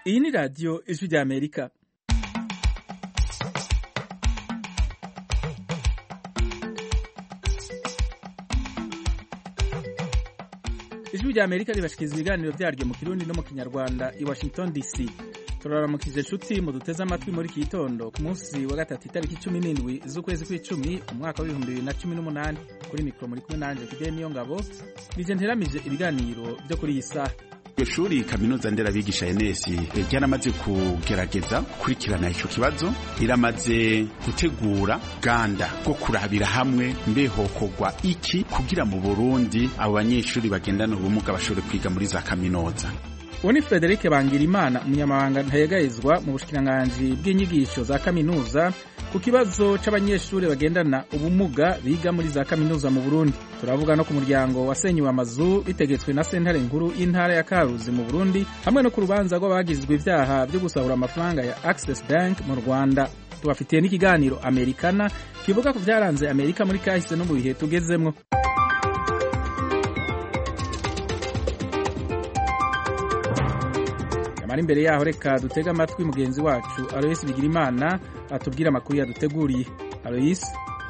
Iyi ni radiyo ijwi rya Amerika. ijwi rya Amerika ribashikiriza ibiganiro byaryo mu kirundi no mu kinyarwanda i Washington DC. turaramukije inshuti mu duteze amatwi muri iki gitondo ku munsi wa gatatu itariki cumi n'indwi z'ukwezi kw'icumi umwaka w'ibihumbi bibiri na cumi n'umunani kuri mikoro muri kumwe nanje Fidel Niyongabo nije nteramije ibiganiro byo kuri iyi saha iryo shuri kaminuza nderabigisha enesi ryaramaze kugerageza gukurikirana icyo kibazo riramaze gutegura ganda bwo kurabira hamwe mbehokorwa iki kugira mu burundi abo banyeshuri bagendana ubumuga bashobore kwiga muri za kaminuza uwo ni Frederic Bangirimana umunyamabanga ntayegayezwa mu bushikiranganji bw'inyigisho za kaminuza ku kibazo c'abanyeshuri bagendana ubumuga biga muri za kaminuza mu Burundi turavuga no ku muryango wasenyuwe amazu bitegetswe na sentare nkuru y'intara ya Karuzi mu Burundi hamwe no ku rubanza rw'abagizwe ivyaha vyo gusahura amafaranga ya Access Bank mu Rwanda tubafitiye n'ikiganiro Amerikana kivuga ku vyaranze Amerika muri kahise no mu bihe tugezemwo ari imbere yaho reka dutege amatwi mugenzi wacu Aloyes Bigirimana atubwira amakuru yaduteguriye Aloyes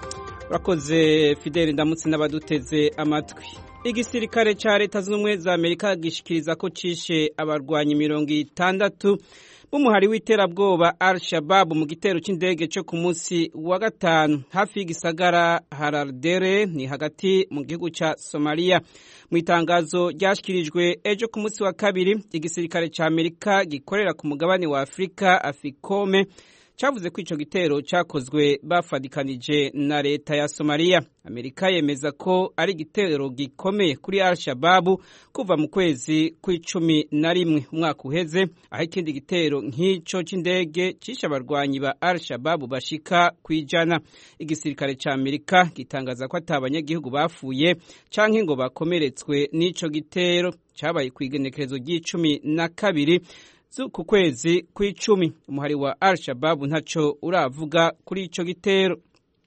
urakoze Fidel ndamutse n'abaduteze amatwi igisirikare ca leta zunze ubumwe za Amerika gishikiriza ko cishe abarwanyi mirongo itandatu b'umuhari w'iterabwoba Al Shabab mu gitero c'indege co ku munsi wa gatanu hafi y'igisagara Harardere ni hagati mu gihugu ca Somalia mu itangazo ryashyikirijwe ejo ku munsi wa kabiri igisirikare cya amerika gikorera ku mugabane wa afurika afikome cyavuze ko icyo gitero cyakozwe bafadikanije na leta ya somaliya amerika yemeza ko ari igitero gikomeye kuri al shababu kuva mu kwezi kw'icumi na rimwe umwaka uheze aho ikindi gitero nk'icyo cy'indege cishe abarwanyi ba al shababu bashika ku ijana igisirikare cya amerika gitangaza ko ata abanyagihugu bapfuye canke ngo bakomeretswe n'ico gitero cyabaye ku igenekerezo ry'icumi na kabiri ku kwezi kw'icumi umuhari wa al shababu ntaco uravuga kuri ico gitero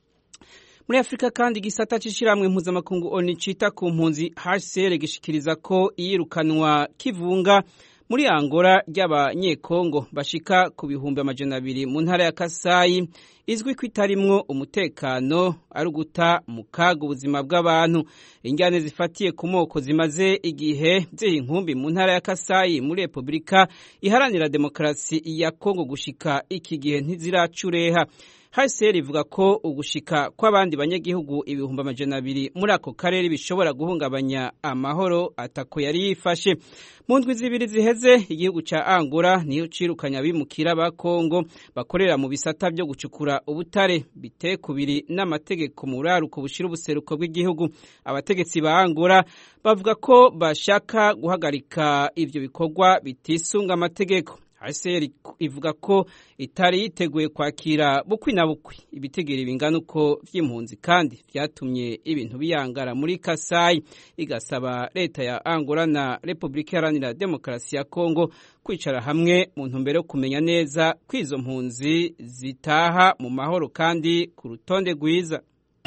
muri afurika kandi igisata c'ishirahamwe mpuzamakungu oni cita ku mpunzi hcr gishikiriza ko iyirukanwa kivunga muri angola ry'abanyekongo bashika ku bihumbi amajana abiri mu ntara ya kasayi izwi ko itarimwo umutekano ari uguta mu kaga ubuzima bw'abantu injyane zifatiye ku moko zimaze igihe ziha inkumbi mu ntara ya kasayi muri repubulika iharanira demokarasi ya kongo gushika iki gihe ntiziracureha hcr ivuga ko ugushika kw'abandi banyagihugu ibihumbi amajana abiri muri ako karere bishobora guhungabanya amahoro atako yari yifashe mu ndwi zibiri ziheze igihugu ca angola niyo cirukanye abimukira ba kongo bakorera mu bisata vyo gucukura ubutare biteye kubiri n'amategeko mu buraruko bushira ubuseruko bw'igihugu abategetsi ba angola bavuga ko bashaka guhagarika ivyo bikorwa bitisunga amategeko hcr ivuga ko itari yiteguye kwakira bukwi na bukwi ibitegera bingana uko vy'impunzi kandi vyatumye ibintu biyangara muri kasayi igasaba leta ya angola na repubulika iharanira demokarasi ya kongo kwicara hamwe mu ntumbero yo kumenya neza ko izo mpunzi zitaha mu mahoro kandi ku rutonde rwiza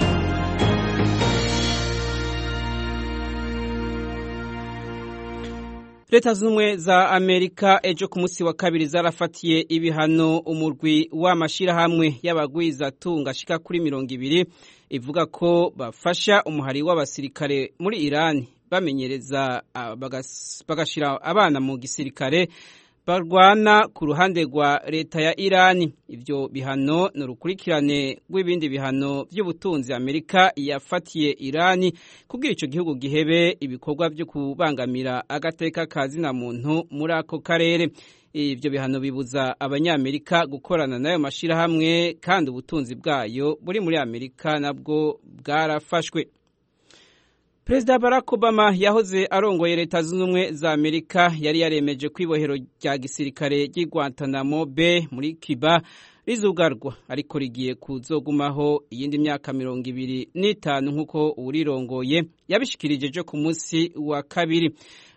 leta z'ubumwe za amerika ejo ku munsi wa kabiri zarafatiye ibihano umurwi w'amashyirahamwe y'abagwizatunga ashika kuri mirongo ibiri ivuga ko bafasha umuhari w'abasirikare muri irani bamenyereza bagashyira abana mu gisirikare barwana ku ruhande rwa leta ya irani ibyo bihano ni urukurikirane rw'ibindi bihano by'ubutunzi amerika yafatiye irani kugira icyo gihugu gihebe ibikorwa byo kubangamira agateka ka zina muntu muri ako karere ibyo bihano bibuza abanyamerika gukorana n'ayo mashyirahamwe kandi ubutunzi bwayo buri muri amerika nabwo bwarafashwe perezida barack obama yahoze arongoye leta zunze ubumwe za amerika yari yaremeje ko ibohero rya gisirikare ry'i guantanamo bay muri cuba rizugarwa ariko rigiye kuzogumaho iyindi myaka mirongo ibiri n'itanu nk'uko uwurirongoye yabishikirije ejo ku munsi wa kabiri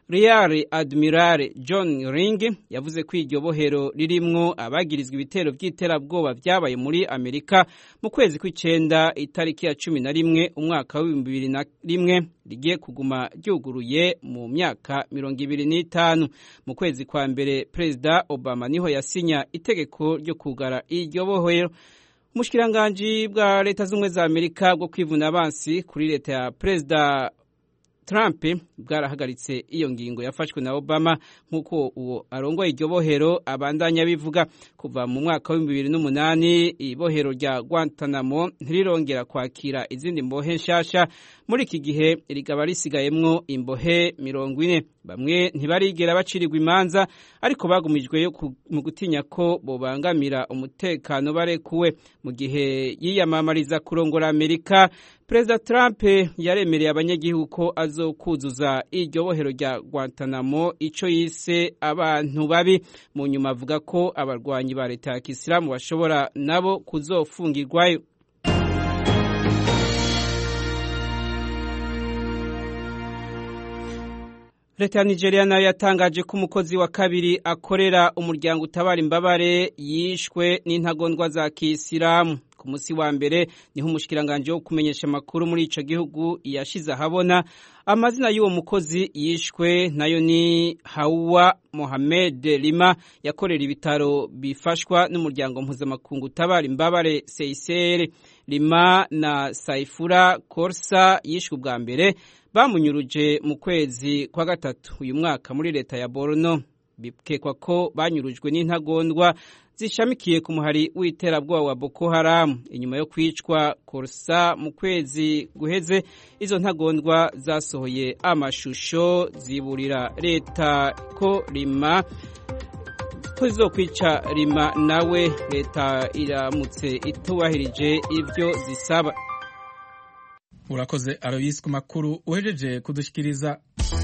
Real Admiral John Ring yavuze ko iryo bohero ririmwo abagirizwa ibitero by'iterabwoba byabaye muri Amerika mu kwezi kw'icenda itariki ya cumi na rimwe umwaka w'ibihumbi bibiri na rimwe rigiye kuguma ryuguruye mu myaka mirongo ibiri n'itanu mu kwezi kwa mbere Perezida Obama niho yasinya itegeko ryo kugara iryo bohero umushikiranganji bwa leta z'ubumwe za Amerika bwo kwivuna abansi kuri leta ya Perezida Trump bwarahagaritse iyo ngingo yafashwe na Obama nk'uko uwo arongoye iryo bohero abandanya bivuga kuva mu mwaka wa bibiri n'umunani ibohero rya Guantanamo ntirirongera kwakira izindi mbohe nshasha muri iki gihe rigaba risigayemwo imbohe mirongo ine bamwe ntibarigera bacirirwa imanza ariko bagumijweyo mu gutinya ko bobangamira umutekano barekuwe mu gihe yiyamamariza kurongora Amerika Perezida Trump yaremereye abanyagihugu ko azokuzuza iryo bohero rya Guantanamo ico yise abantu babi mu nyuma avuga ko abarwanyi ba leta ya Kisilamu bashobora nabo kuzofungirwayo Leta ya Nigeria nayo yatangaje ko umukozi wa kabiri akorera umuryango utabara imbabare yishwe n'intagondwa za Kisilamu ku musi wa mbere niho umushikiranganje wo kumenyesha amakuru muri ico gihugu yashize ahabona amazina y'uwo mukozi yishwe nayo ni Hawa Mohamed Lima yakorera ibitaro bifashwa n'umuryango mpuzamakungu utabara imbabare Seisere Lima na Saifura Korsa yishwe ubwa mbere bamunyuruje mu kwezi kwa gatatu uyu mwaka muri leta ya Borno bikekwa ko banyurujwe n'intagondwa zishamikiye ku muhari w'iterabwoba wa Boko Haram inyuma yo kwicwa Korsa mu kwezi guheze izo ntagondwa zasohoye amashusho ziburira leta ko Lima ko zizokwica Lima nawe leta iramutse itubahirije ivyo zisaba urakoze Aloysi ku makuru uhejeje kudushyikiriza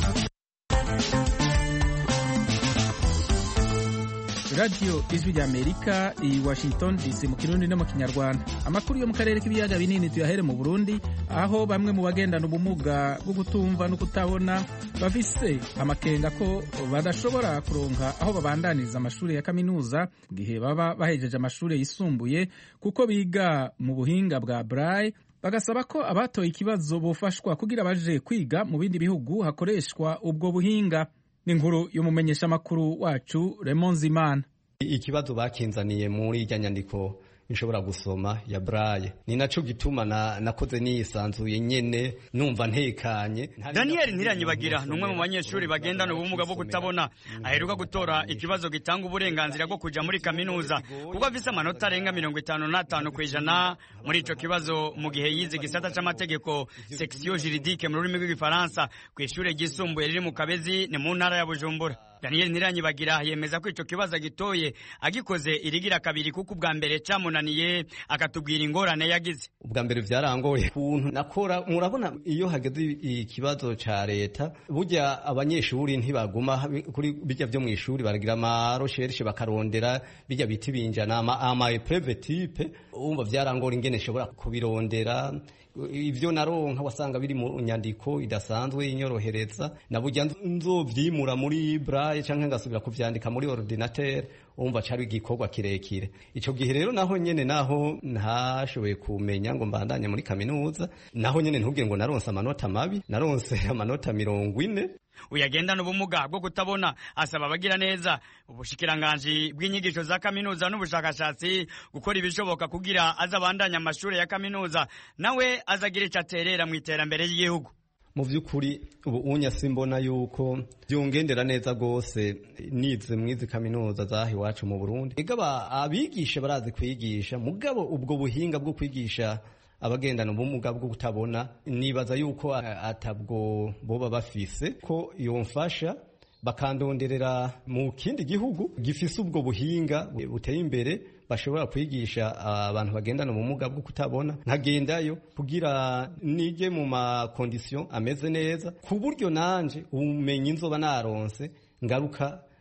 radiyo ijwi rya amerika i washington dc mu kirundi no mu kinyarwanda amakuru yo mu karere k'ibiyaga binini tuyahere mu burundi aho bamwe mu bagendana ubumuga bwo kutumva no kutabona bafise amakenga ko badashobora kuronka aho babandaniriza amashuri ya kaminuza mu gihe baba bahejeje amashuri yisumbuye kuko biga mu buhinga bwa braille bagasaba ko abatoye ikibazo bofashwa kugira baje kwiga mu bindi bihugu hakoreshwa ubwo buhinga ni inkuru y'umumenyeshamakuru wacu Raymond Zimana ikibazo bakinzaniye muri irya nyandiko nshobora gusoma ya braille ni naco gituma na nakoze nisanzuye nyene numva ntekanye Daniel Ntiranyibagira numwe mu banyeshuri bagendana ubumuga bwo kutabona aheruka gutora ikibazo gitanga uburenganzira bwo kuja muri kaminuza kuko afise amanota arenga mirongo itanu n'atanu kw'ijana muri ico kibazo mu gihe yize igisata c'amategeko section juridique mu rurimi rw'igifaransa kw'ishure ryisumbuye riri mu Kabezi ni mu ntara ya Bujumbura Daniel Ntiranyibagira yemeza ko ico kibazo agitoye agikoze irigira kabiri kuko ubwa mbere camunaniye akatubwira ingorane yagize ubwa mbere vyarangoye kuntu nakora murabona iyo hageze ikibazo ca leta burya abanyeshuri ntibaguma kuri bijya vyo mw'ishuri baragira ama recherche bakarondera bijya biti binjana ama, ama epreve type umva vyarangora ingene shobora kubirondera ivyo naronka wasanga biri mu nyandiko idasanzwe inyorohereza na burya nzovyimura muri braille canke ngasubira kuvyandika muri ordinateur umva cari igikorwa kirekire ico gihe rero naho nyene naho ntashoboye kumenya ngo mbandanye muri kaminuza naho nyene ntubwire ngo naronse amanota mabi naronse amanota mirongo ine uyagendana ubumuga bwo kutabona asaba abagira neza ubushikiranganji bw'inyigisho za kaminuza n'ubushakashatsi gukora ibishoboka kugira azabandanya amashuri ya kaminuza nawe azagira ico aterera mu iterambere ry'igihugu mu by'ukuri ubu unya simbona yuko byongendera neza rwose nize mwizi kaminuza zaha iwacu mu Burundi igaba abigisha barazi kwigisha mugabo ubwo buhinga bwo kwigisha abagendana ubumuga bwo kutabona nibaza yuko atabwo boba bafise ko yomfasha bakandonderera mu kindi gihugu gifise ubwo buhinga buteye imbere bashobora kwigisha abantu bagendana ubumuga bwo kutabona nkagendayo kugira nige mu makondisiyo ameze neza ku buryo nanje ubumenyi nzoba naronse ngaruka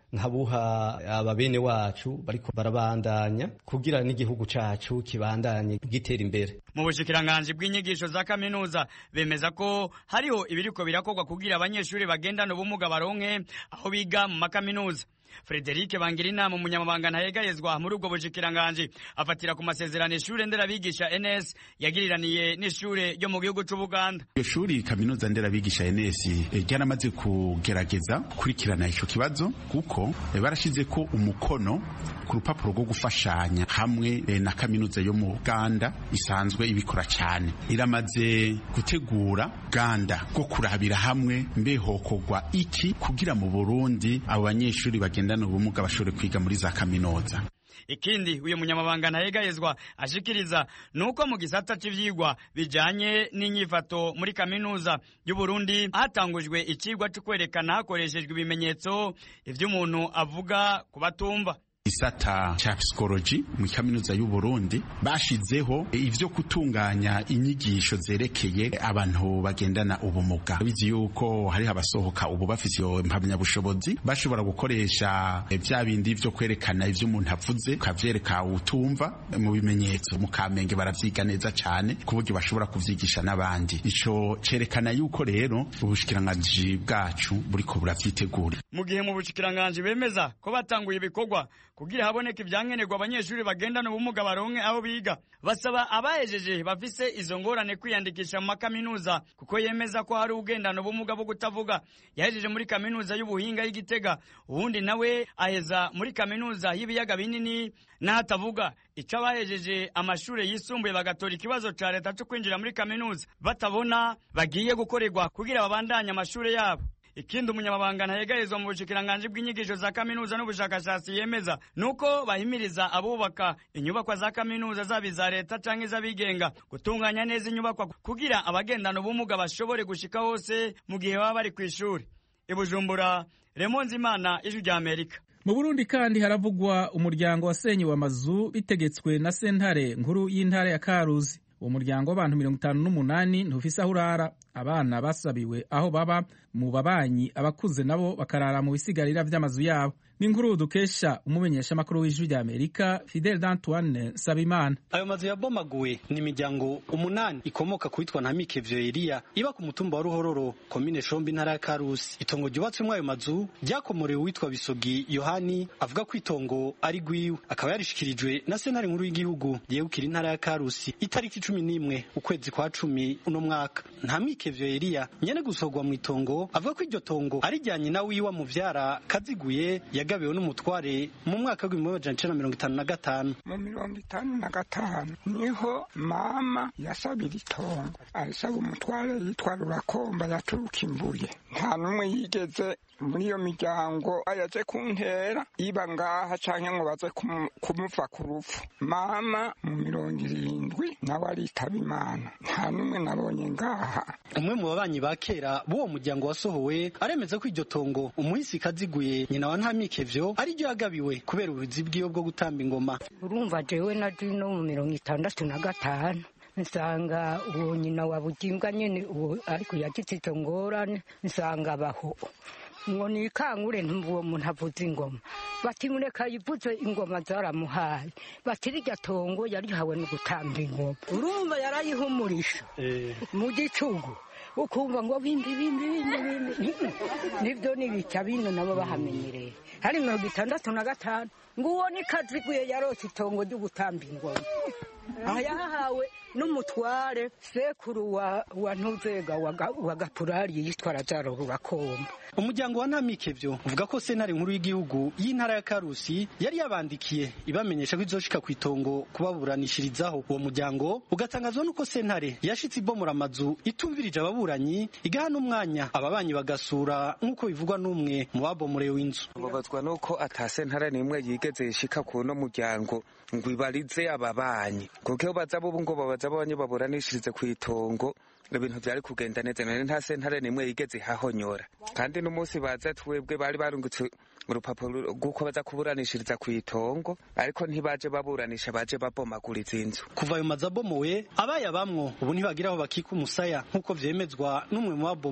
nkabuha ababene wacu bariko barabandanya kugira n'igihugu cacu kibandanye gitera imbere mu bushikiranganji bw'inyigisho za kaminuza bemeza ko hariho ibiriko birakorwa kugira abanyeshuri bagendana ubumuga baronke aho biga mu makaminuza Frederic Bangirinama umunyamabanga ntayegayezwa muri ubwo bushikiranganji afatira ku masezerano ishure nderabigisha NS yagiriraniye n'ishure ryo mu gihugu c'Ubuganda. Iyo shuri kaminuza nderabigisha NS ryaramaze kugerageza kurikirana ico kibazo kuko barashize ko umukono ku rupapuro rwo gufashanya hamwe na kaminuza yo mu Uganda isanzwe ibikora cyane iramaze gutegura ganda rwo kurabira hamwe mbehokogwa iki kugira mu Burundi abo banyeshuri bagendana ubumuga bashobore kwiga muri za kaminuza ikindi uyu munyamabanga ntayegayezwa ashikiriza nuko mu gisata c'ivyigwa bijanye n'inyifato muri kaminuza y'u Burundi hatangujwe icigwa cyo kwerekana hakoreshejwe ibimenyetso ivy'umuntu avuga ku batumva gisata cha psikoloji mu kaminuza y'u Burundi bashizeho ivyo kutunganya inyigisho zerekeye abantu bagendana ubumuga bizi yuko hari abasohoka ubu bafite iyo mpamyabushobozi bashobora gukoresha vya bindi vyo kwerekana ivyo umuntu avuze ukavyereka utumva mu bimenyetso mu kamenge baravyiga neza cane ku buryo bashobora kuvyigisha n'abandi ico cerekana yuko rero ubushikiranganji bwacu buriko buravyitegura mu gihe mu bushikiranganji bemeza ko batanguye ibikorwa kugira haboneke ibyankenerwa abanyeshuri bagendana ubumuga baronke aho biga basaba abahejeje bafise izo ngorane kwiyandikisha mu makaminuza kuko yemeza ko hari ugendana ubumuga bwo kutavuga yahejeje muri kaminuza y'ubuhinga y'igitega uwundi nawe aheza muri kaminuza y'ibiyaga binini n'ahatavuga ico abahejeje amashuri yisumbuye bagatora ikibazo ca leta co kwinjira muri kaminuza batabona bagiye gukorerwa kugira babandanye amashuri yabo ikindi umunyamabanga ntayegayezwa mu bushikiranganji bw'inyigisho za kaminuza n'ubushakashatsi yemeza nuko bahimiriza abubaka inyubakwa za kaminuza zaba iza leta canke iz'abigenga gutunganya neza inyubakwa kugira abagendana ubumuga bashobore gushika hose mu gihe baba bari kw'ishuri ibujumbura remonzi imana ijwi rya amerika mu burundi kandi haravugwa umuryango wasenyewe amazu bitegetswe na sentare nkuru y'intara ya karuzi uwo muryango w'abantu mirongo itanu n'umunani ntufise aho urara abana basabiwe aho baba mu babanyi abakuze nabo bakarara mu bisigarira vy'amazu yabo n'inkuru dukesha umumenyeshamakuru w'ijwi rya amerika fidel d'antoine sabimana ayo mazu yabomaguwe ni imiryango umunani ikomoka ku witwa ntamike vyoeliya iba ku mutumba wa ruhororo komine shombi intara ya karusi itongo ryubatswemwo ayo mazu ryakomorewe uwitwa bisogi yohani avuga ko itongo ari rwiwe akaba yarishikirijwe na sentare nkuru y'igihugu yegukira intara ya karusi itariki cumi n'imwe ukwezi kwa cumi uno mwaka ntamike vyoeliya nyene gusorwa mu itongo avuga ko iryo tongo arijyanye na wiwe muvyara kaziguye yagabiwe n'umutware mu mwaka w'ibihumbi amajana icenda na mirongo itanu na gatanu mu mirongo itanu na gatanu niho mama yasabira itongo arisaba umutware yitwa rurakomba yaturuka imbuye nta n'umwe yigeze muri iyo miryango yaje kuntera iba ngaha canke ngo baze kumuva ku rupfu mama mu mirongo irindwi nawe aritaba imana nta n'umwe nabonye ngaha umwe mu babanyi ba kera b'uwo muryango wasohowe aremeza ko iryo tongo umuhisi kaziguye nyina wa ntamikevyo ari ryo yagabiwe kubera ubuzi bwiwe bwo gutamba ingoma urumva jewe na no mu mirongo itandatu na gatanu nsanga uwo nyina wa bugimbwa nyene uwo ariko yagize izo ngorane nsanga abaho ngo nikangure uwo muntu avuza ingoma bati mureka yivuze ingoma zaramuhaye bati rirya tongo yarihawe no gutamba ingoma urumva yarayihumurisha mu gicugu ukumva ngo bimbi bimbi bimbi bimbi nibyo nibica bino nabo bahamenyereye hari mirongo itandatu na gatanu ngo uwo ni kaziguye yarose itongo ryo gutamba ingoma aha yahahawe n'umutware sekuru wa wa ntuzega wa gapurari yitwa razaro rurakomba umuryango wa ntamikevyo uvuga ko sentare nkuru y'igihugu y'intara ya karusi yari yabandikiye ibamenyesha ko izoshika ku itongo kubaburanishirizaho uwo muryango ugatangazwa n'uko sentare yashitse ibomora amazu itumvirije ababuranyi igaha n'umwanya ababanyi bagasura nk'uko bivugwa n'umwe mu babomorewe inzu mbabazwa n'uko ata sentare n'imwe yigeze ishika ku uno muryango ngo ibarize ababanyi kuko iyo baza bo ngo babaza abanye baburanishirize ku itongo ibintu byari kugenda neza none nta sentare n'imwe yigeze ihahonyora kandi n'umunsi baza twebwe bari barungutse urupapuro rw'uko baza kuburanishiriza ku itongo ariko ntibaje baburanisha baje babomaguriza inzu kuva ayo mazu abomowe abaye abamwo ubu ntibagira aho bakika umusaya nk'uko vyemezwa n'umwe mu babomorewe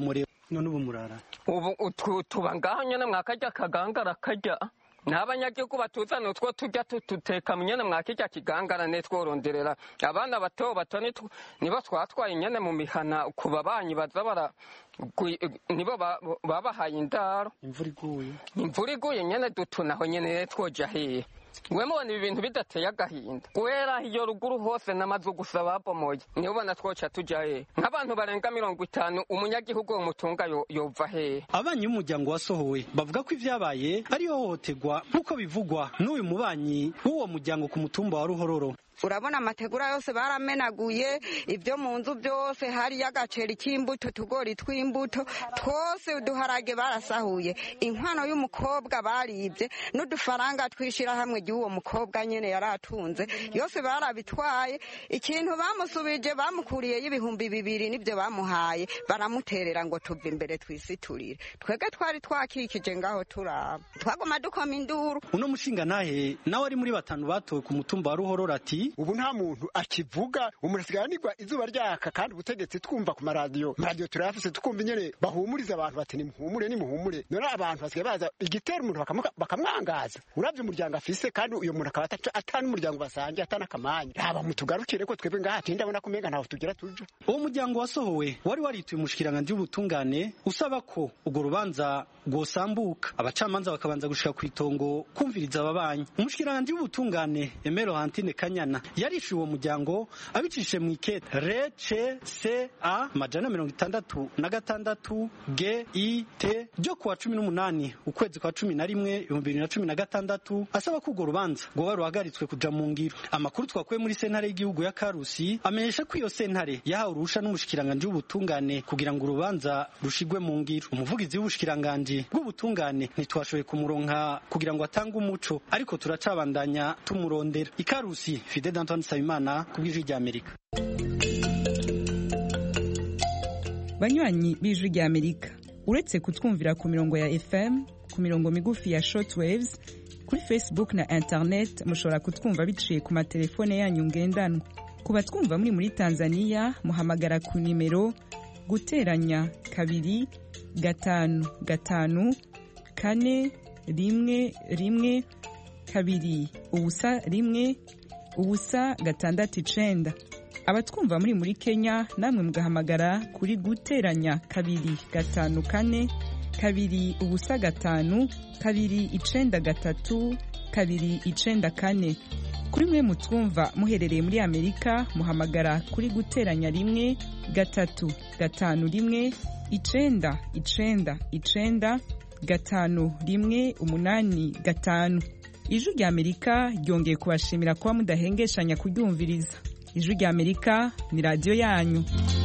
none ubu murara ubu utu- tuba ngaho nyene mwakarya kagangara karya n'abanyagihugu batuzana utwo turya tututeka nyene mwakirya kigangara networonderera abana bato bato nitwo- nibo twatwaye nyene mu mihana ku babanyi baza bara gwi- nibo ba- babahaye indaro imvura iguye imvura iguye nyene dutunaho nyene twoja hehe we mubona ibi bintu bidateye agahinda guhera iyo ruguru hose n'amazu gusa babomoye niho ubona twoca tuja hehe nk'abantu barenga mirongo itanu umunyagihugu wo mutunga yo- yova hehe abanyi b'umuryango wasohowe bavuga ko ivyabaye ari ihohoterwa nk'uko bivugwa n'uyu mubanyi w'uwo muryango ku mutumba wa ruhororo urabona amategura yose baramenaguye ibyo mu nzu byose hariyo agaceri k'imbuto utugori tw'imbuto twose uduharage barasahuye inkwano y'umukobwa baribye n'udufaranga tw'ishyirahamwe ry'uwo mukobwa nyine yari atunze yose barabitwaye ikintu bamusubije bamukuriyeyo ibihumbi bibiri nibyo bamuhaye baramuterera ngo tuve imbere twisiturire twebwe twari twakikije ngaho turaba twagoma dukoma induru uno mushinga ntahe nawe ari muri batanu batowe ku mutumba wa ruhororo ati ubu nta muntu akivuga umuntu asigaye anigwa izuba ryaka kandi ubutegetsi twumva ku maradiyo maradiyo turayafise tukumva nyene bahumuriza abantu bati nimuhumure nimuhumure none abantu basigaye baza igitera umuntu bakamu- bakamwangaza uravye umuryango afise kandi uyo muntu akaba ata- ata n'umuryango basangiye ata n'akamanya raba mutugarukire ko twebwe ngaha tindi abona ko umenga ntaho tugira tuja uwo muryango wasohowe wari warituye umushikiranganji w'ubutungane usaba ko urwo rubanza rwosambuka abacamanza bakabanza gushika ku itongo kumviriza ababanyi umushikiranganji w'ubutungane emero hantine kanyana yarishuye uwo muryango abicishije mu ikete rece c a majana mirongo itandatu na gatandatu g i t ryo kuwa cumi n'umunani ukwezi kwa cumi na rimwe ibihumbi bibiri na cumi na gatandatu asaba ko urwo rubanza rwoba ruhagaritswe kuja mu ngiro amakuru twakuye muri sentare y'igihugu ya karusi amenyesha ko iyo sentare yahawe uruhusha n'umushikiranganji w'ubutungane kugira ngo urubanza rushigwe mu ngiro umuvugizi w'ubushikiranganji bw'ubutungane ntitwashoboye kumuronka kugira ngo atange umuco ariko turacabandanya tumurondera ikarusi fide d'antoine nsabimana ku bw'ijwi ry'amerika banywanyi b'ijwi ry'amerika uretse kutwumvira ku mirongo ya fm ku mirongo migufi ya shortwaves kuri facebook na internet mushobora kutwumva biciye ku matelefone yanyu ngendanwa ku batwumva muri muri tanzania muhamagara ku nimero guteranya kabiri gatanu gatanu kane rimwe rimwe kabiri ubusa rimwe ubusa gatandatu icenda abatwumva muri muri kenya namwe mugahamagara kuri guteranya kabiri gatanu kane kabiri ubusa gatanu kabiri icenda gatatu kabiri icenda kane kuri mwe mutwumva muherereye muri amerika muhamagara kuri guteranya rimwe gatatu gatanu rimwe icenda icenda icenda gatanu rimwe umunani gatanu ijwi rya amerika ryongeye kubashimira kuba mudahengeshanya kuryumviriza ijwi rya amerika ni radiyo yanyu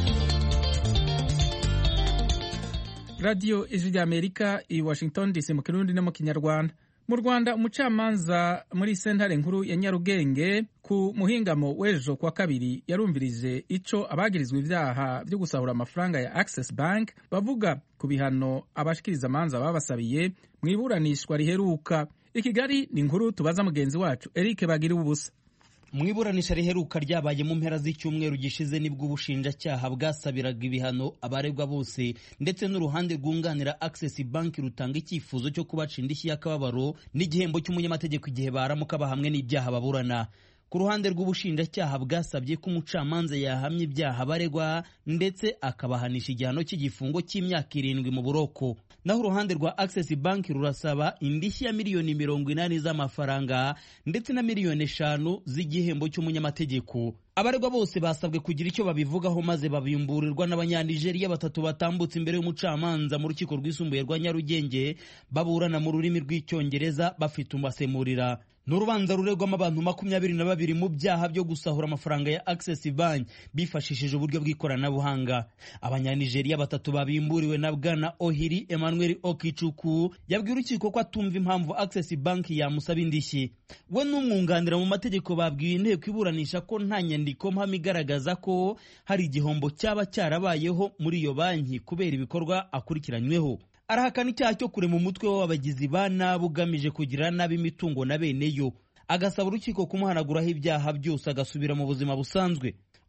radiyo ijwi rya amerika i washington dc mu kirundi no mu kinyarwanda mu rwanda umucamanza muri sentare nkuru ya nyarugenge ku muhingamo w'ejo kwa kabiri yarumvirije ico abagirizwa ivyaha vyo gusahura amafaranga ya access bank bavuga ku bihano abashikiriza amanza babasabiye mu iburanishwa riheruka i kigali ni inkuru tubaza mugenzi wacu eric bagira ubusa mu iburanisha riheruka ryabaye mu mpera z'icyumweru gishize nibwo ubushinjacyaha bwasabiraga ibihano abaregwa bose ndetse n'uruhande rwunganira access bank rutanga icyifuzo cyo kubaca indishyi y'akababaro n'igihembo cy'umunyamategeko igihe baramuka bahamwe n'ibyaha baburana ku ruhande rw'ubushinjacyaha bwasabye ko umucamanza yahamya ibyaha baregwa ndetse akabahanisha igihano cy'igifungo cy'imyaka irindwi mu buroko naho uruhande rwa access bank rurasaba indishyi ya miliyoni mirongo inani z'amafaranga ndetse na miliyoni eshanu z'igihembo cy'umunyamategeko abaregwa bose basabwe kugira icyo babivugaho maze babimburirwa n'abanyanigeriya batatu batambutse imbere y'umucamanza mu rukiko rwisumbuye rwa nyarugenge baburana mu rurimi rw'icyongereza bafite umasemurira ni urubanza ruregwamo abantu makumyabiri na babiri mu byaha byo gusahura amafaranga ya access bank bifashishije uburyo bw'ikoranabuhanga abanyanigeriya batatu babimburiwe na bwana ohiri emmanuel okicuku yabwiye urukiko ko atumva impamvu access bank yamusaba indishyi we n'umwunganira mu mategeko babwiye inteko iburanisha ko nta nyandiko mpamo igaragaza ko hari igihombo cyaba cyarabayeho muri iyo banki kubera ibikorwa akurikiranyweho arahakana icyaha cyo kurema umutwe w'abagizi ba nabi ugamije kugira nabi imitungo na bene yo agasaba urukiko kumuhanaguraho ibyaha byose agasubira mu buzima busanzwe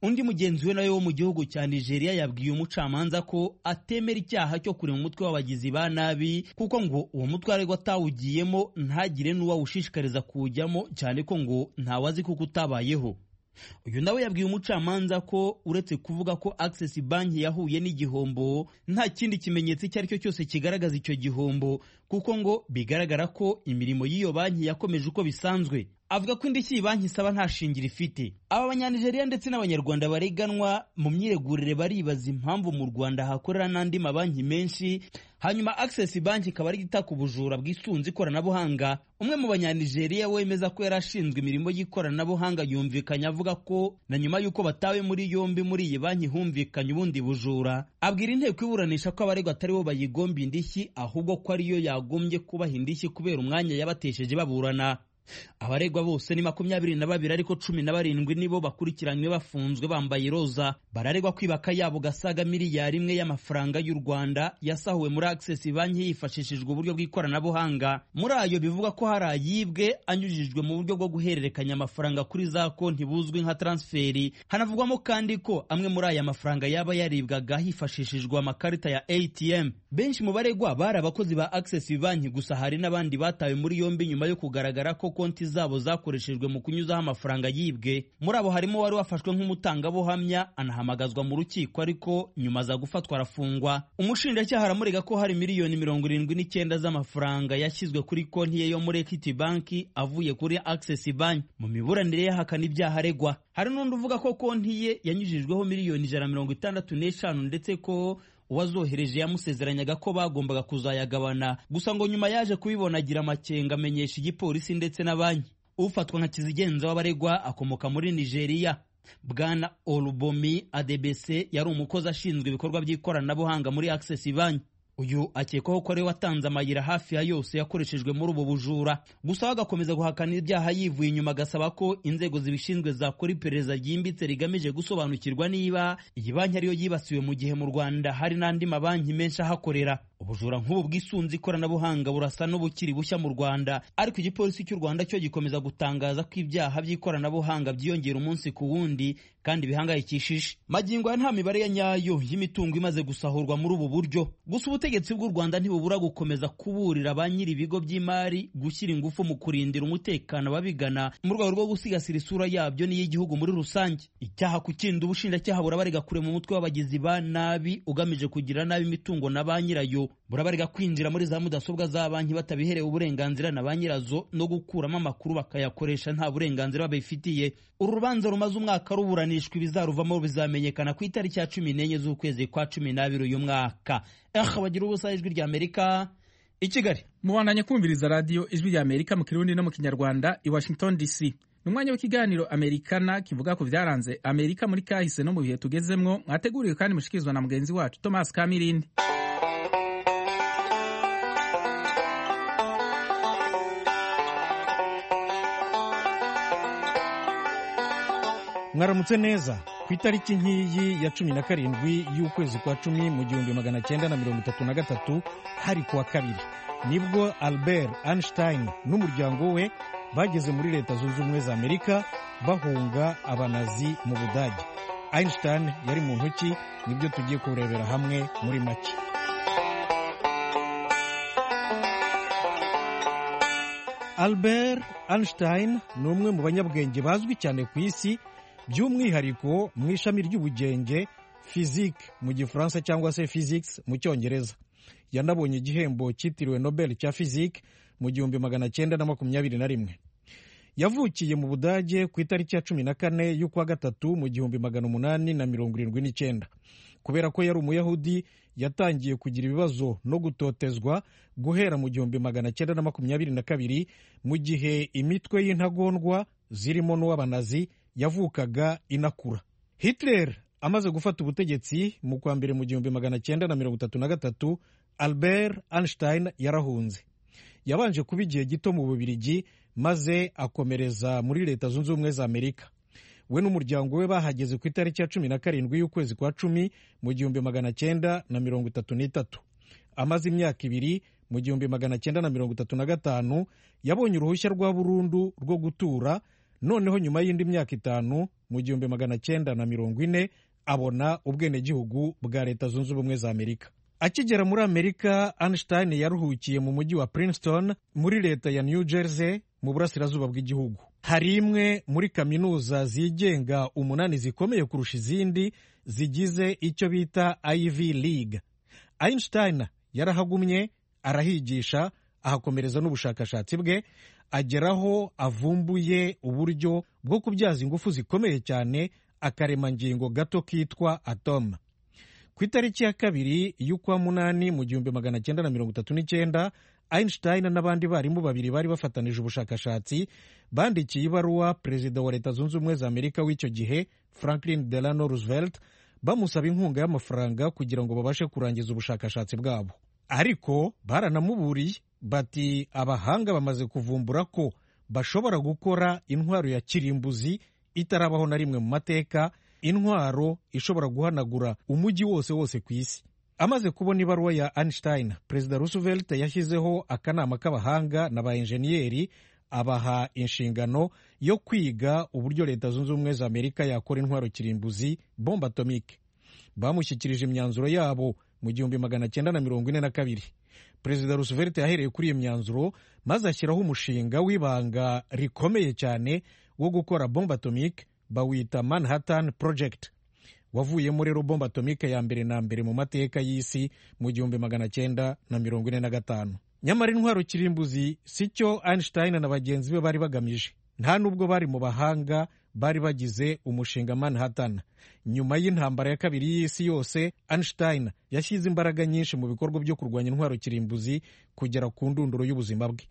undi mugenzi we nawe wo mu gihugu cya nigeria yabwiye umucamanza ko atemera icyaha cyo kurema umutwe w'abagizi ba nabi kuko ngo uwo mutwe aregwa atawugiyemo ntagire n'uwawushishikariza kuwujyamo cyane ko ngo ntawazi kuko utabayeho uyu nawe yabwiye umucamanza ko uretse kuvuga ko access banki yahuye n'igihombo nta kindi kimenyetso icyo ari cyo cyose kigaragaza icyo gihombo kuko ngo bigaragara ko imirimo y'iyo banki yakomeje uko bisanzwe avuga ko indishyi iyi banki isaba nta shingiro ifite aba banyanigeriya ndetse n'abanyarwanda bareganwa mu myiregurire baribaza impamvu mu rwanda hakorera n'andi mabanki menshi hanyuma access banki ikaba ari itaka ubujura bwisunze ikoranabuhanga umwe mu banyanigeriya wemeza ko yari ashinzwe imirimo y'ikoranabuhanga yumvikanye avuga ko na nyuma y'uko batawe muri yombi muri iyi banki humvikanye ubundi bujura abwira inteko iburanisha ko abaregwa atari bo bayigomba indishyi ahubwo ko ariyo yagombye kubaha indishyi kubera umwanya yabatesheje baburana abaregwa bose ni makumyabiri na babiri ariko cumi na barindwi nibo bakurikiranywe bafunzwe bambaye roza bararegwa kwibaka yabo gasaga miliyari imwe y'amafaranga y'u rwanda yasahuwe muri access banki hifashishijwe uburyo bw'ikoranabuhanga muri ayo bivuga ko hari ayibwe anyujijwe mu buryo bwo guhererekanya amafaranga kuri za konti buzwi nka transferi hanavugwamo kandi ko amwe muri aya mafaranga yaba yaribwaga hifashishijwe amakarita ya atm benshi mu baregwa bari abakozi ba access banki gusa hari n'abandi batawe muri yombi nyuma yo kugaragara ko konti zabo zakoreshejwe mu kunyuzaho amafaranga yibwe muri abo harimo wari wafashwe nk'umutangabuhamya anahamagazwa mu rukiko ariko nyuma aza gufatwa arafungwa umushinjacyaha aramurega ko hari miliyoni mirongo irindwi n'icyenda z'amafaranga yashyizwe kuri konti ye yo muri equity banki avuye kuri access bank mu miburanire ye ahakana ibyaha aregwa hari n'undi uvuga ko konti ye yanyujijweho miliyoni ijana na mirongo itandatu n'eshanu ndetse ko uwazohereje yamusezeranyaga ko bagombaga kuzayagabana gusa ngo nyuma yaje kubibona agira amakenga amenyesha igipolisi ndetse na banki ufatwa nka kizigenza w'abaregwa akomoka muri nigeria bwana olubomi adebese yari umukozi ashinzwe ibikorwa by'ikoranabuhanga muri access banki uyu akekwaho ko ariwe watanze amayira hafi ya yose yakoreshejwe muri ubu bujura gusa we agakomeza guhakana ibyaha yivuye inyuma agasaba ko inzego zibishinzwe zakora iperereza ryimbitse rigamije gusobanukirwa niba iyi banki ariyo yibasiwe mu gihe mu rwanda hari n'andi mabanki menshi ahakorera ubujura nk'ubu bwisunze ikoranabuhanga burasa n'ubukiri bushya mu rwanda ariko igipolisi cy'u rwanda cyo gikomeza gutangaza ko ibyaha by'ikoranabuhanga byiyongera umunsi ku wundi kandi bihangayikishije magingo ya nta mibare ya nyayo y'imitungo imaze gusahurwa muri ubu buryo gusa ubutegetsi bw'u rwanda ntibubura gukomeza kuburira ba nyiri ibigo by'imari gushyira ingufu mu kurindira umutekano ababigana mu rwego rwo gusigasira isura yabyo n'iy'igihugu muri rusange icyaha ku kindi ubushinjacyaha burabarega kure mu mutwe w'abagizi ba nabi ugamije kugira nabi imitungo na ba nyirayo burabarega kwinjira muri za mudasobwa za banki batabiherewe uburenganzira na ba nyirazo no gukuramo amakuru bakayakoresha nta burenganzira babifitiye uru rubanza rumaze umwaka ruburanishwa ibizaruvamo bizamenyekana ku itariki ya cumi n'enye z'ukwezi kwa cumi n'abiri uyu mwaka aha bagira ubusa ijwi rya amerika i kigali mubandanye kumviriza radiyo ijwi rya amerika mu kirundi no mu kinyarwanda i washington dc ni umwanya w'ikiganiro amerikana kivuga ku byaranze amerika muri kahise no mu bihe tugezemwo mwateguriwe kandi mushikirizwa na mugenzi wacu thomas kamirindi mwaramutse neza ku itariki nk'iyi ya cumi na karindwi y'ukwezi kwa cumi mu gihumbi magana cyenda na mirongo itatu na gatatu hari kuwa kabiri nibwo albert einstein n'umuryango we bageze muri leta zunze ubumwe za amerika bahunga abanazi mu budage einstein yari mu ntoki nibyo tugiye kurebera hamwe muri make albert einstein ni umwe mu banyabwenge bazwi cyane ku isi by'umwihariko mu ishami ry'ubugenge physique mu gifaransa cyangwa se physics mu cyongereza yanabonye igihembo cyitiriwe nobel cya physique mu gihumbi magana cyenda na makumyabiri na rimwe yavukiye mu budage ku itariki ya cumi na kane y'ukwa gatatu mu gihumbi magana umunani na mirongo irindwi n'icyenda kubera ko yari umuyahudi yatangiye kugira ibibazo no gutotezwa guhera mu gihumbi magana cyenda na makumyabiri na kabiri mu gihe imitwe y'intagondwa zirimo n'uw'abanazi yavukaga inakura hitler amaze gufata ubutegetsi mu kwa mbere mu gihumbi magana cyenda na mirongo itatu na gatatu albert einstein yarahunze yabanje kuba igihe gito mu bubirigi maze akomereza muri leta zunze ubumwe za amerika we n'umuryango we bahageze ku itariki ya cumi na karindwi y'ukwezi kwa cumi mu gihumbi magana cyenda na mirongo itatu n'itatu amaze imyaka ibiri mu gihumbi magana cyenda na mirongo itatu na gatanu yabonye uruhushya rwa burundu rwo gutura noneho nyuma y'indi myaka itanu mu gihumbi magana cyenda na mirongo ine abona ubwenegihugu bwa leta zunze ubumwe za amerika akigera muri amerika einstein yaruhukiye mu mujyi wa princeton muri leta ya new jersey mu burasirazuba bw'igihugu hari imwe muri kaminuza zigenga umunani zikomeye kurusha izindi zigize icyo bita ivy league einstein yarahagumye arahigisha ahakomereza n'ubushakashatsi bwe ageraho avumbuye uburyo bwo kubyaza ingufu zikomeye cyane akaremangingo gato kitwa atome ku itariki ya kabiri y'ukwa munani mu gihumbi magana cyenda na mirongo itatu n'icyenda einstein n'abandi barimu babiri bari bafatanije ubushakashatsi bandikiye ibaruwa perezida wa leta zunze ubumwe za amerika w'icyo gihe franklin delano roosevelt bamusaba inkunga y'amafaranga kugira ngo babashe kurangiza ubushakashatsi bwabo ariko baranamuburiye bati abahanga bamaze kuvumbura ko bashobora gukora intwaro ya kirimbuzi itarabaho na rimwe mu mateka intwaro ishobora guhanagura umujyi wose wose ku isi amaze kubona ibaruwa ya einstein perezida roosevelt yashyizeho akanama k'abahanga na ba enjeniyeri abaha inshingano yo kwiga uburyo leta zunze ubumwe za amerika yakora intwaro kirimbuzi bombe atomike bamushyikirije imyanzuro yabo mu gihumbi magana cyenda na mirongo ine na kabiri perezida roosevelt yahereye kuri iyo myanzuro maze ashyiraho umushinga w'ibanga rikomeye cyane wo gukora bombe atomike bawita manhattan project wavuyemo rero bombe atomike ya mbere na mbere mu mateka y'isi mu gihumbi magana cyenda na mirongo ine na gatanu nyamara intwaro kirimbuzi si cyo einstein na bagenzi be bari bagamije nta nubwo bari mu bahanga bari bagize umushinga manhattan nyuma y'intambara ya kabiri y'isi yose einstein yashyize imbaraga nyinshi mu bikorwa byo kurwanya intwaro kirimbuzi kugera ku ndunduro y'ubuzima bwe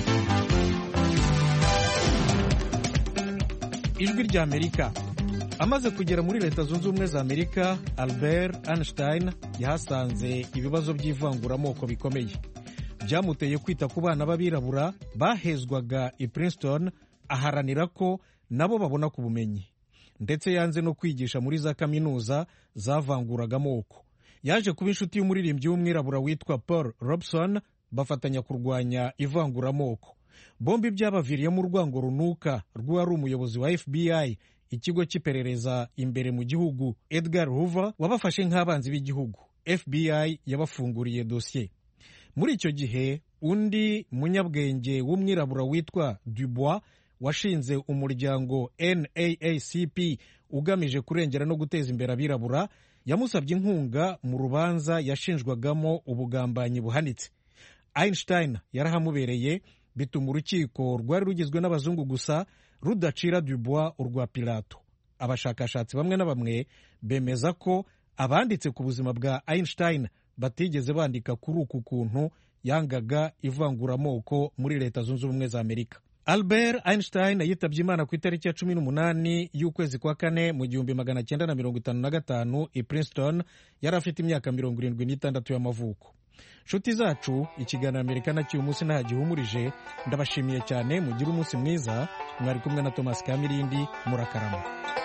ijwi rya amerika amaze kugera muri leta zunze ubumwe za amerika albert einstein yahasanze ibibazo by'ivanguramoko bikomeye byamuteye kwita ku bana b'abirabura bahezwaga i princeton aharanira ko nabo babona ku bumenyi ndetse yanze no kwigisha muri za kaminuza zavanguraga amoko yaje kuba inshuti y'umuririmbyi w'umwirabura witwa paul robson bafatanya kurwanya ivanguramoko bombi byabaviriyemo urwango runuka rw'uwari umuyobozi wa fbi ikigo cy'iperereza imbere mu gihugu edgar hoover wabafashe nk'abanzi b'igihugu fbi yabafunguriye dosiye muri icyo gihe undi munyabwenge w'umwirabura witwa dubois washinze umuryango naacp ugamije kurengera no guteza imbere abirabura yamusabye inkunga mu rubanza yashinjwagamo ubugambanyi buhanitse einstein yarahamubereye bituma urukiko rwari rugizwe n'abazungu gusa rudacira dubois urwa pilato abashakashatsi bamwe na bamwe bemeza ko abanditse ku buzima bwa einstein batigeze bandika kuri uku kuntu yangaga ivanguramoko muri leta zunze ubumwe za amerika albert einstein yitabye imana ku itariki ya cumi n'umunani y'ukwezi kwa kane mu gihumbi magana cyenda na mirongo itanu na gatanu i princeton yari afite imyaka mirongo irindwi n'itandatu y'amavuko nshuti zacu ikiganiro amerika na cy'uyu munsi nta gihumurije ndabashimiye cyane mugire umunsi mwiza mwari kumwe na thomas kamirindi murakarama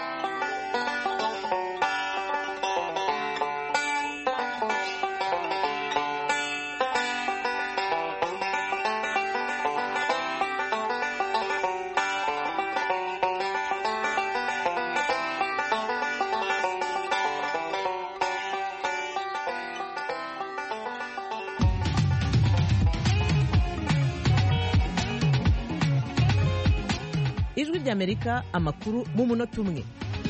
ijwi ry'amerika amakuru mu munota umwe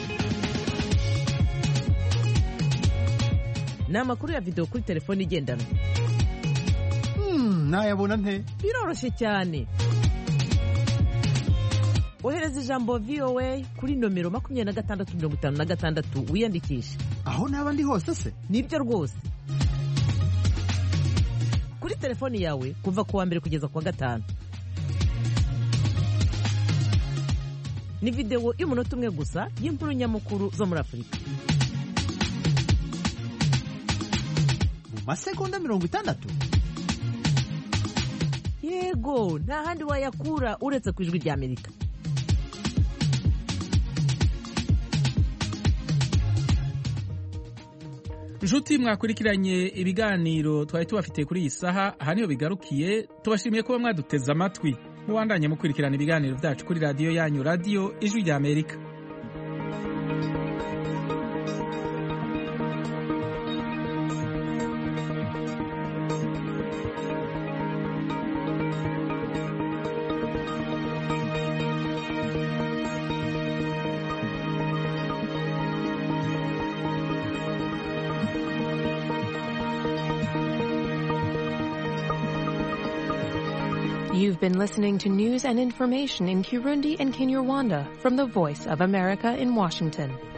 ni amakuru ya videwo kuri telefone igendanwa nayabona nte biroroshye cyane ohereza ijambo voa kuri nomero makumyabiri na gatandatu mirongo itanu na gatandatu wiyandikishe aho naba ndi hose se nibyo rwose kuri telefoni yawe kuva ku wa mbere kugeza ku wa gatanu ni videwo y'umunota umwe gusa y'inkuru nyamukuru zo muri afurika mu masegonda mirongo itandatu yego nta handi wayakura uretse ku ijwi ry'amerika inshuti mwakurikiranye ibiganiro twari tubafitiye kuri iyi saha aha niho bigarukiye tubashimiye kuba mwaduteze amatwi mubandanye mukurikirana ibiganiro byacu kuri radiyo yanyu radiyo ijwi ry'amerika You've been listening to news and information in Kirundi and Kinyarwanda from the Voice of America in Washington.